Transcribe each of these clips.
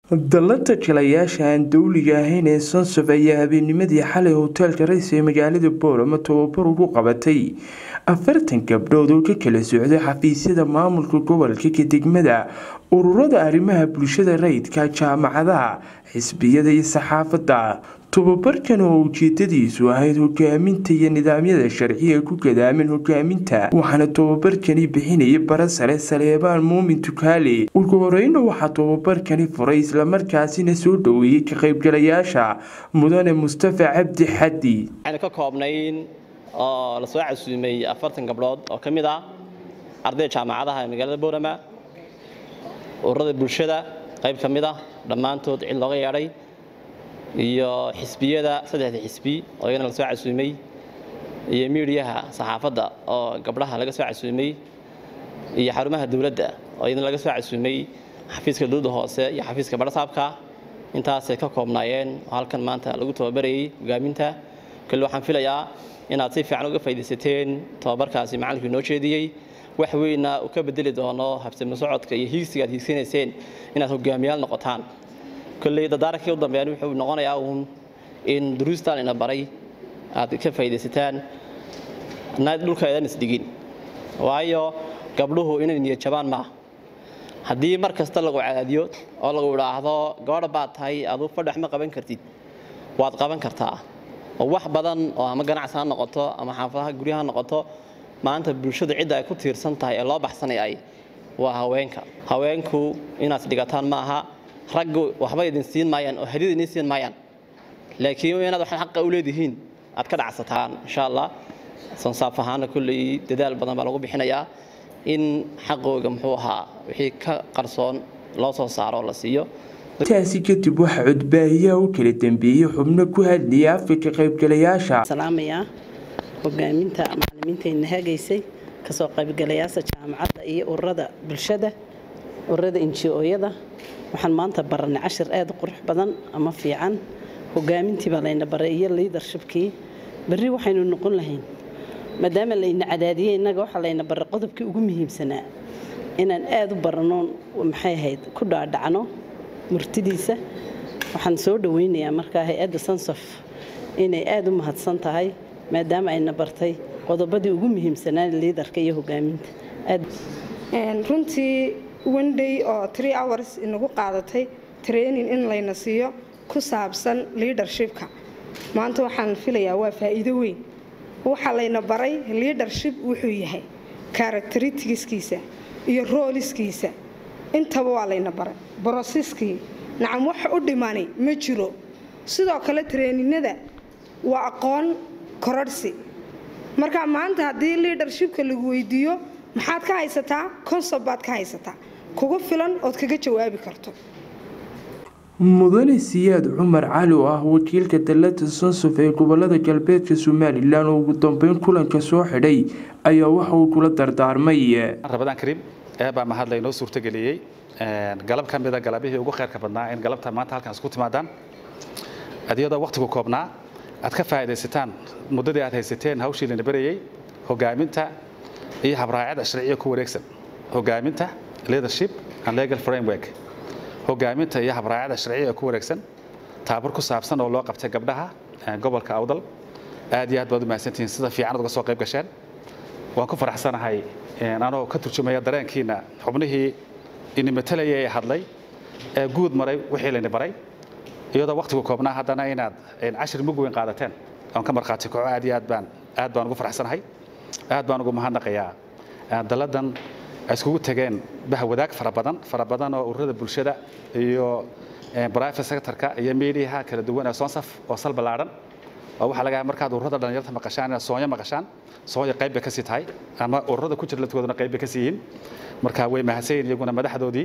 dallanta jilayaasha aan dowliga ahayn ee sansof ayaa habeennimadii xalay hoteelka rays ee magaalada boorama tababar ugu qabatay afartan gabdhood oo ka kala socday xafiisyada maamulka gobolka ka degmada ururada arrimaha bulshada rayidka jaamacadaha xisbiyada iyo saxaafadda tobabarkan oo ujeedadiisu ahayd hogaaminta iyo nidaamyada sharciga ku gadaaman hogaaminta waxaana tobabarkani bixinayay bara sare saleebaan muumin tukaale ugu horeyna waxaa tobabarkani furay islamarkaasina soo dhoweeyey ka qaybgalayaasha mudane mustafa cabdi xaddi waxaynu ka koobnayn oo lasoo casuumay afartan gabdhood oo ka mid ah ardayda jaamacadaha ee magaalada boorama ururada bulshada qayb ka mid ah dhammaantood cid looga yeedhay iyo xisbiyada saddexda xisbi oo iyagana lasoo casuumay iyo miidiyaha saxaafadda oo gabdhaha laga soo casuumay iyo xarumaha dowladda oo iyadana laga soo casuumay xafiiska dowladda hoose iyo xafiiska badhasaabka intaasay ka koobnaayeen oo halkan maanta lagu tababarayay hogaaminta kale waxaan filayaa inaad si fiican uga faaidaysateen tababarkaasi macalinkii noo jeediyey wax weynna uu ka bedeli doono habsami socodka iyo hiigsiga aad hiigsanayseen inaad hogaamiyaal noqotaan kolley dadaarankii u dambeeyaan wuxuu noqonayaa uun in duruustaan ina baray aad ka faaidaysataan naad dhulka eedan isdhigin waayo gabdhuhu inay niyad jabaan maaha haddii mar kasta lagu cadaadiyo oo lagu idhaahdo gabadha baad tahay aduu fadhax ma qaban kartid waad qaban kartaa oo wax badan oo ama ganacsi ha noqoto ama xaafadaha guryaha noqoto maanta bulshadu cidda ay ku tiirsan tahay ee loo baxsanayay waa haweenka haweenku inaad dhigataan ma aha raggu waxba idin siin maayaan oo hadiyad idin siin maayaan laakiin inaad waxaad xaqa u leedihiin aad ka dhacsataan insha allah sansaaf ahaana kulley dadaal badan baa lagu bixinayaa in xaqooga muxuu ahaa wixii ka qarsoon loo soo saaro la siiyo taasi kadib waxaa codbaahiyaha u kala dambeeyey xubno ku hadlayay afka ka qaybgalayaasha salaamayaa hogaaminta macalimiintayna hagaysay kasoo qaybgalayaasha jaamacadda iyo ururada bulshada ururada inji-ooyada waxaan maanta baranay cashir aada u qurux badan ama fiican hogaamintii baa layna baray iyo liidarshibkii berri waxaynu noqon lahayn maadaama layna cadaadiyey innaga waxaa layna baray qodobkii ugu muhiimsanaa inaan aada u barano maxay ahayd ku dhaadhacno murtidiisa waxaan soo dhaweynayaa markaa hay-adda sansof inay aada u mahadsan tahay maadaama ayna bartay qodobadii ugu muhiimsanaa liidarka iyo hogaaminta runtii wenday oo tree hours inagu qaadatay training in layna siiyo ku saabsan leadershipka maanta waxaan filayaa waa faa'iido weyn waxaa layna baray leadership wuxuu yahay characteristiskiisa iyo rooliskiisa intaba waa layna baray broseskii nacam wax u dhimani ma jiro sidoo kale treeninada waa aqoon kororhsi marka maanta haddii leadershipka lagu weydiiyo maxaad ka haysataa consob baad ka haysataa kugu filan ood kaga jawaabi karto mudane siyaad cumar cali oo ah wakiilka dallada sansof ee gobolada galbeedka somalilan oo ugu dambeyn kulanka soo xidhay ayaa waxa uu kula dardaarmay rabadaan kariim eebaa mahadla inoo suurtageliyey galab ka mida galabihii ugu kheyrka badnaa in galabta maanta halkan isku timaadaan adiyadoo wakhtigu koobnaa aad ka faa'iidaysataan muddadii aad haysateen hawshii lana barayey hogaaminta iyo habraacada sharciya ku wareegsan hogaaminta leadership and legal framework hogaaminta iyo habraacada sharciya ku wareegsan taabur ku saabsan oo loo qabtay gabdhaha gobolka awdal aad iyo aad baad u mahadsantihiin sida fiican uga soo qayb gasheen waan ku faraxsanahay anoo ka turjumaya dareenkiina xubnihii ini matalaya ee hadlay ee guud maray wixii layni baray iyadoo wakhtigu koobnaa haddana inaad cashir mug weyn qaadateen oon ka markhaati kaco aad iyo aad baan aad baan ugu faraxsanahay aad baan ugu mahadnaqayaa dalladan ay iskugu tageen bah wadaag fara badan fara badan oo ururada bulshada iyo private sectorka iyo meediyaha kala duwan ee soonsaf oo sal ballaadhan oo waxaa laga markaad ururada dhalinyarta maqashaan inaad soonyo maqashaan soonyo qayb bay ka sii tahay ama ururada ku jira ladkooduna qayb bay ka sii yihiin marka way mahadsanyihin iyaguna madaxdoodii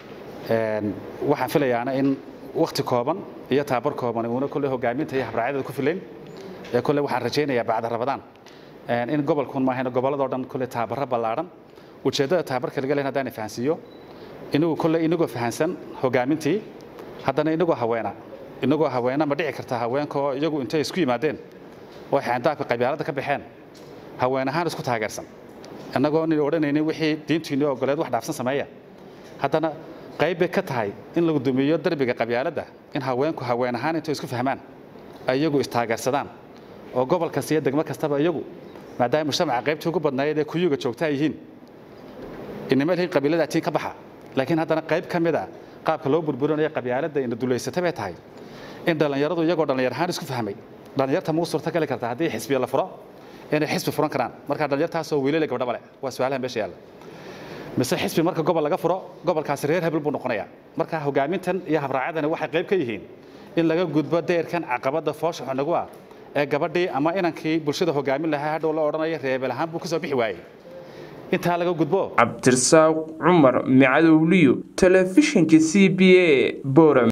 waxaan filayaana in wakti kooban iyo taabar kooban uuna kolley hogaaminta iyo habraacyada ku filayn ee kolley waxaan rajaynayaa bacda rabadaan in gobolkun maahayna gobolladoo dhan kolley taabaro ballaadhan ujeeddada taabarka laga leyn haddaan fahansiiyo inagu kolley inagoo fahansan hogaamintii haddana inagoo haweena inagoo haweena ma dhici kartaa haweenkaoo iyagu intay isku yimaadeen oo xaandaabka qabyaalada ka baxeen haween ahaan isku taageersan innagoo nin odhanaynin wixii diintiinni ogoleed wax dhaafsan sameeya haddana qayb bay ka tahay in lagu dumiyo darbiga qabyaaladda in haweenku haween ahaan intay isku fahmaan ay iyagu istaageersadaan oo gobol kasta iyo degmo kastaba iyagu maadaama mujtamaca qaybtii ugu badnaayad ee kuyuga joogta ay yihiin inama lihin qabiilada tiin ka baxa laakiin haddana qayb ka mid a qaabka loo burburinayo qabyaaladda ina dulaysata bay tahay in dhallinyaradu iyagoo dhallinyar ahaan isku fahmay dhallinyarta muu suurta gali kartaa haddii xisbiya la furo inay xisbi furan karaan marka dhallinyartaasoo wiilale gabdhaba leh waa su-aalaha meesha yaalla mise xisbi marka gobol laga furo gobolkaasi reer hebel buu noqonayaa marka hogaamintan iyo habraacadani waxay qayb ka yihiin in laga gudbo deyrkan caqabadda foosha xunagu ah ee gabadhii ama inankii bulshada hogaamin lahaa hadhow la odhanaya reebel ahaan buu kasoo bixi waayey intaa laga gudbo cabdirasaaq cumar micadowliyo telefishinka c b a boram